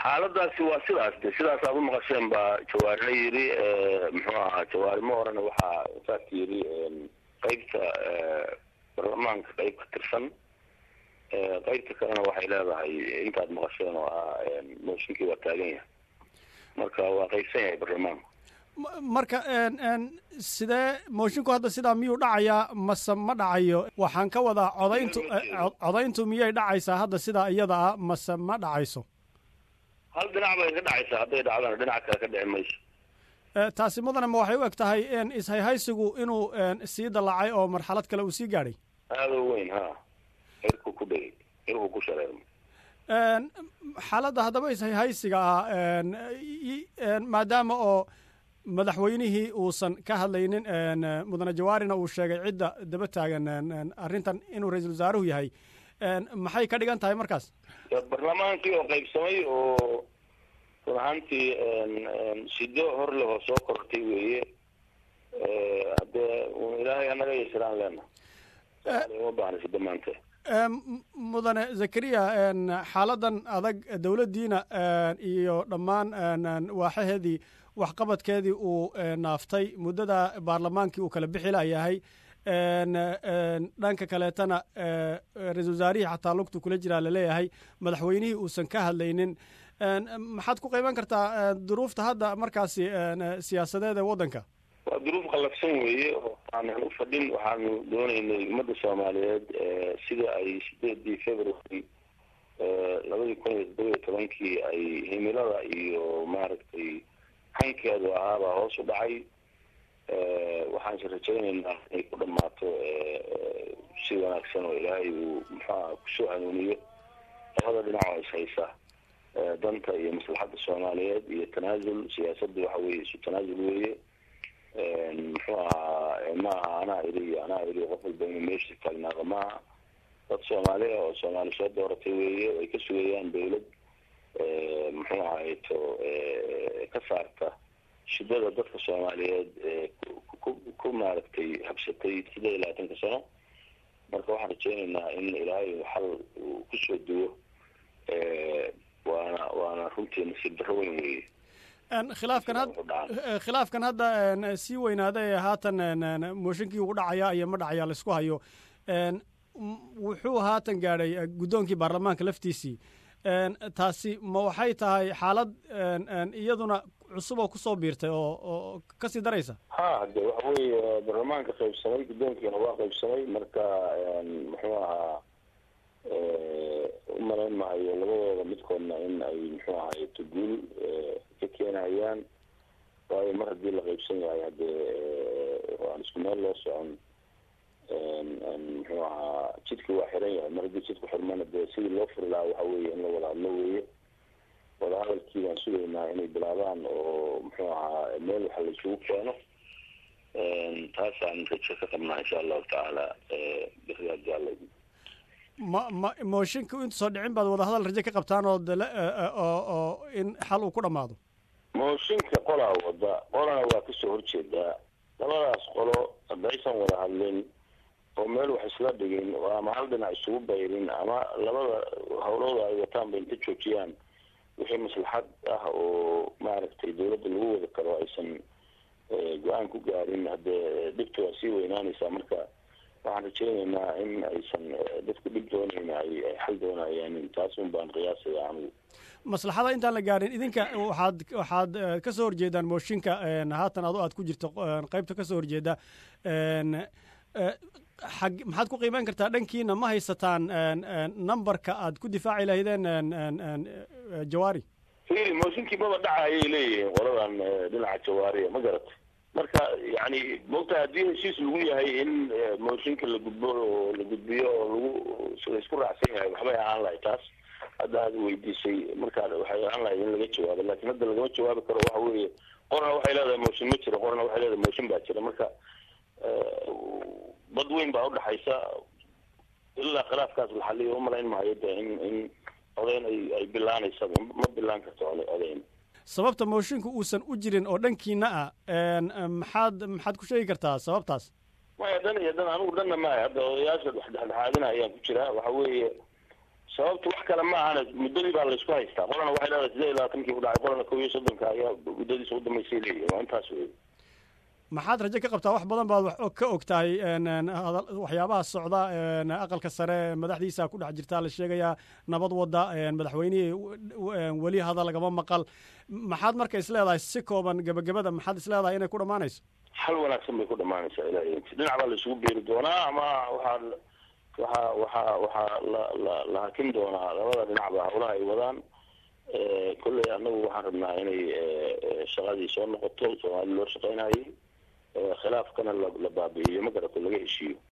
xaaladaasi waa sidaas de sidaas aad u maqasheen baa jawaarina yidhi muxuu ahaa jawaarimo horena waxaa saas yidhi qeybta baarlamaanka qeyb ka tirsan qeybta kalena waxay leedahay intaad maqasheen oo ah mooshinkii waa taagan yahay marka waa qeybsan yahay baarlamaanku marka sidee moshinku hadda sidaa miyuu dhacayaa mase ma dhacayo waxaan ka wadaa codayntu codayntu miyay dhacaysaa hadda sidaa iyada ah mase ma dhacayso hal dhinac bay ka dhacaysaa hadday dhacdana dhinac kale ka dhici mayso taasi mudane ma waxay u eg tahay ishayhaysigu inuu sii dallacay oo marxalad kale uu sii gaadhay aada u weyn ha irku ku dhegay irku ku shareerma xaaladda haddaba ishayhaysiga ah maadaama oo madaxweynihii uusan ka hadlaynin mudane jawaarina uu sheegay cidda daba taagan arrintan inuu ra-iisul wasaaruhu yahay maxay ka dhigan tahay markaas baarlamaankii oo qaybsamay oo run ahaantii sido hor lehoo soo kortay weeye haddee ilaahay anaga yasiraan leena uma baahna sido maanta mudane zakariya xaaladan adag dowladdiina iyo dhammaan waaxaheedii waxqabadkeedii uu naaftay muddada baarlamaankii uu kala bixi layahay dhanka kaleetana ra-isul wasaarihii xataa lugtu kula jiraa laleeyahay madaxweynihii uusan ka hadlaynin maxaad ku qayban kartaa duruufta hadda markaasi siyaasadeed ee waddanka waa duruuf qallafsan weeye oo aanan u fadhin waxaanu doonaynay ummadda soomaaliyeed sida ay sideedii february labadii kun iyo toddoba iyo tobankii ay himilada iyo maaragtay hankeedu ahaabaa hoos u dhacay waxaanse rajaynaynaa inay ku dhammaato si wanaagsan oo ilaahay uu muxuaha kusoo hanuuniyo labada dhinac oo ishaysa danta iyo maslaxadda soomaaliyeed iyo tanaasul siyaasadda waxa weeye isu tanaasul weeye muxuu ahaa maaha anaa iri iyo anaa iri qof walba inuu meesha taagnaado maaha dad soomaali ah oo soomaali soo dooratay weeye ay ka sugayaan dawlad muxuu ahayto ka saarta shidada dadka soomaaliyeed ku ku maaragtay habsatay siddeed iyo labaatanka sano marka waxaan rajeynaynaa in ilaahay xal uu kusoo duwo waana waana runtii nasiib darro weyn weeye khilaafkan had khilaafkan hadda sii weynaada ee haatan mooshinkii ugu dhacaya iyo ma dhacaya laisku hayo wuxuu haatan gaadhay guddoonkii baarlamaanka laftiisii taasi ma waxay tahay xaalad iyaduna cusub oo kusoo biirtay oo oo kasii daraysa ha de waxa weeye baarlamaanka qaybsamay guddoonkiina waa qaybsamay marka muxuu ahaa umalayn mahayo labadooda midkoodna in ay muxuu ahaay tuguul ka keenayaan waayo mar haddii la qaybsan yahay haddee aan isku meel loo socon muxuu ahaa jidki waa xiran yahay mar haddii jidku xirmana dee sidii loo furi lahaa waxa weeye in la wada hadlo weeye wadahadalkii baan sugaynaa inay bilaabaan oo muxuu ahaa meel waxa la isugu keeno taasaan rajo ka qabnaa insha allahu tacaala bixdaadi alla ma ma mooshinka intuusoo dhicin baad wadahadal rajo ka qabtaan oo dale oo oo in xal uu ku dhammaado mooshinka qolaa wada qolana waa kasoo horjeedaa labadaas qolo haddaysan wada hadlin oo meel wax isla dhigin oo ama hal dhinac isugu bayrin ama labada hawlooda ay wataan ba inta joojiyaan wixii maslaxad ah oo maaragtay dawladda lagu wada karo aysan go-aan ku gaarin haddee dhibta waa sii weynaanaysaa marka waxaan rajeynaynaa in aysan dadku dhib doonayn ay ay xal doonayaan taas un baan qiyaasaya anigu maslaxada intaan la gaadhin idinka waxaad waxaad ka soo horjeedaan mooshinka haatan ado aad ku jirto qeybta ka soo horjeeda xag maxaad ku qiimeyn kartaa dhankiina ma haysataan numberka aad ku difaaci lahaydeen jawaari fili mooshinkii maba dhaca ayay leeyihiin qoladan dhinaca jawaariya ma garatay marka yani mogta haddii heshiis lagu yahay in mooshinka la gudbo oo la gudbiyo oo lagu laisku raacsan yahay waxbay ahaan lahay taas hadda aad weydiisay markaa waxay ahaan lahayd in laga jawaabo lakin hadda lagama jawaabi karo waxa weeye qorna waxay leedahay mooshin ma jiro qorna waxay leedahay mooshin baa jira marka bad weyn baa udhaxaysa ilaa khilaafkaas la xaliyo umalayn mahayo de in in odeyn ay ay bilaanaysaba ma bilaan karto odeyn sababta mooshinka uusan u jirin oo dhankiina ah maxaad maxaad ku sheegi kartaa sababtaas maya dan iyo dan anigu dhanna maayo hadda odayaasha wax dhexdhexaadina ayaan ku jiraa waxa weeye sababtu wax kale ma ahana muddadii baa laysku haystaa qolana waxay leedahay sideed iyo labaatankii ku dhacay qolana kow iyo soddonka ayaa muddadiisa udambaysay leeyihin waa intaas wey maxaad rajo ka qabtaa wax badan baad wax ka og tahay waxyaabaha socda aqalka sare madaxdiisa ku dhex jirtaa la sheegayaa nabad wadda madaxweynihii weli hadal lagama maqal maxaad marka is leedahay si kooban gebagabada maxaad is leedahay inay ku dhammaanayso xal wanaagsan bay ku dhamaanaysaa ilahi dhinac baa la isugu beeri doonaa ama waxaa waxaa waxaa waxaa la la la hakin doonaa labada dhinacba hawlaha ay wadaan kolley anagu waxaan rabnaa inay shaqadii soo noqoto soomaali loo shaqeynayay khilaafkana la la baabi'iyo ma garato laga heshiiyo